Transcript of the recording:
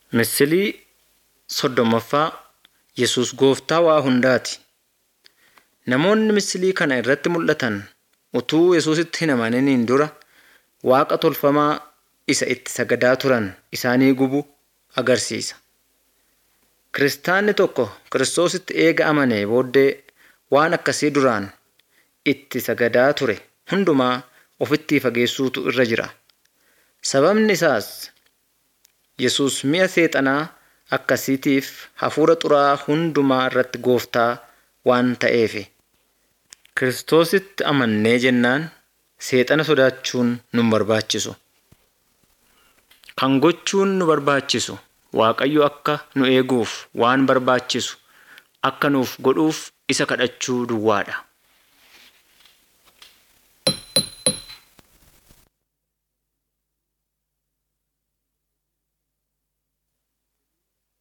Misilii soddommaffaa Yesus Gooftaa waa hundaati. Namoonni misilii kana irratti mul'atan utuu Yesuusitti hin amaniniin dura waaqa tolfamaa isa itti sagadaa turan isaanii gubu agarsiisa. Kiristaanni tokko Kiristoositti eega amanee booddee waan akkasii duraan itti sagadaa ture hundumaa ofittii fageessuutu irra jira. Sababni isaas Yesus mi'a seexanaa akkasiitiif hafuura xuraa'aa hundumaa irratti gooftaa waan ta'eefi. Kiristoositti amannee jennaan seexana sodaachuun nu hin barbaachisu. Kan gochuun nu barbaachisu Waaqayyo akka nu eeguuf waan barbaachisu akka nuuf godhuuf isa kadhachuu duwwaadha.